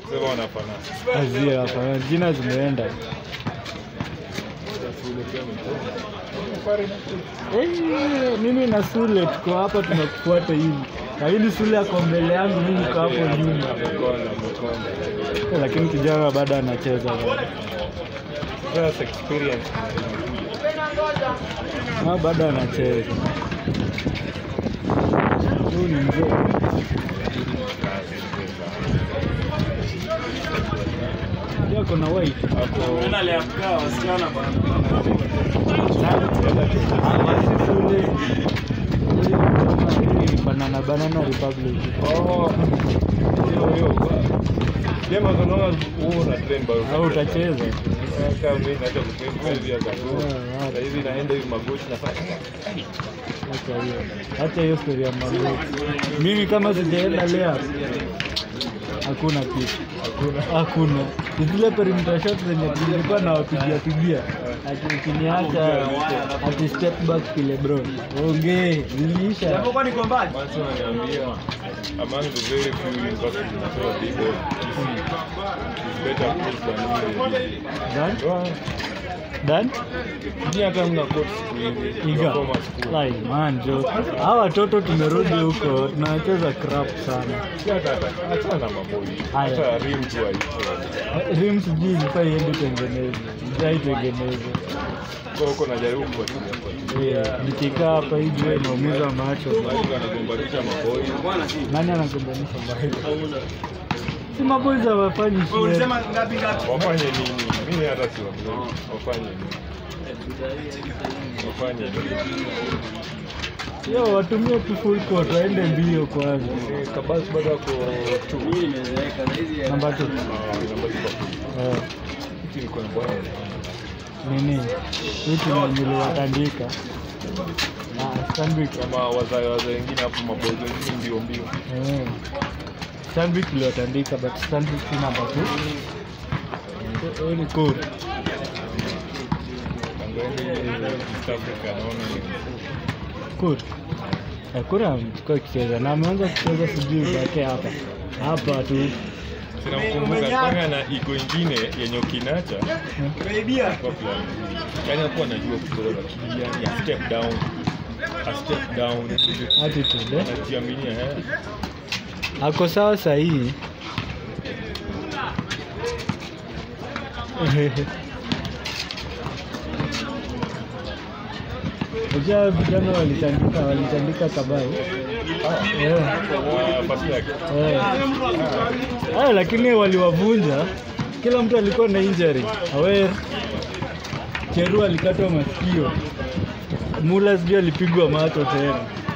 Sema wanafanana. Azia hapa jina zimeenda. Sule pia mtoto. Eh, mimi na Sule tuko hapa tunakufuata hivi. Lakini Sule ako mbele yangu, mimi niko hapo nyuma. Amekonda, amekonda. Eh, Lakini kijana bado anacheza bado. Just experience. Ah, bado anacheza. Huyu ni mzee. Ndio ako na white. Hapo banana banana republic Oh. Hiyo hiyo. Jamaa unaona huo una trend bado. au utacheza Kama mimi naanza kutrend hivi ya gago. Ah, ah. Sasa hivi naenda hivi magoti nafanya. Acha hiyo acha hiyo story ya magoti mimi kama sijaenda leo hakuna kitu Hakuna. hakuna zile perimeter shots zenye tulikuwa na wapigia pigia ati ukiniacha ati step back kile bro ongee ziliisha Once unaniambia among the very few universities zinatoa big ball. It's better coach than me. Dan? Well, Dan? Ni hata mna coach siku hizi. Iga. Performance school. Lai man jo. Hawa watoto tumerudi huko tunacheza crap sana. Si hata hata achana na maboi. Haya. Hata rim tu haiko. Rim sijui ilikuwa iende tengeneze. Ijai tengeneze. Kwa huko najaribu kufuatilia fuatilia. Eh, Nikikaa hapa hivi wewe naumiza macho. Watu wanagombanisha maboi. Nani anagombanisha macho? Si maboys hawafanyi shit. Wafanye nini? Mimi hata si wafanye. Wafanye nini? Wafanye nini? Yo, watumie tu full court waende mbio kwanza. Eh, Kabas bado ako tu. Namba 2. Ah, namba ziko. Eh, Hiki ni kwa bwana. nini? Hiki ni niliwatandika. Ah, Stanbic. Kama wazae wazae wengine hapo maboi wengine mbio mbio. Eh. Stanbic tuliwatandika but Stanbic si namba 2. Huyu ni cool. Angani East Africa naona ni Cool. Eh, Kura amekuwa akicheza na ameanza kucheza sijui bake hapa hapa tu sinamkumbuka kwanga na iko ingine yenye ukinacha kwa plan yani hakuwa anajua kucheza lakini yani a step down a step down attitude eh? anajiaminia eh ako sawa sahihi Unajua vijana walitandika walitandika kabai Eh, Ah, pasi yake eh. Ah, lakini waliwavunja kila mtu alikuwa na injury awer cheru alikatwa masikio mula sijui alipigwa macho tena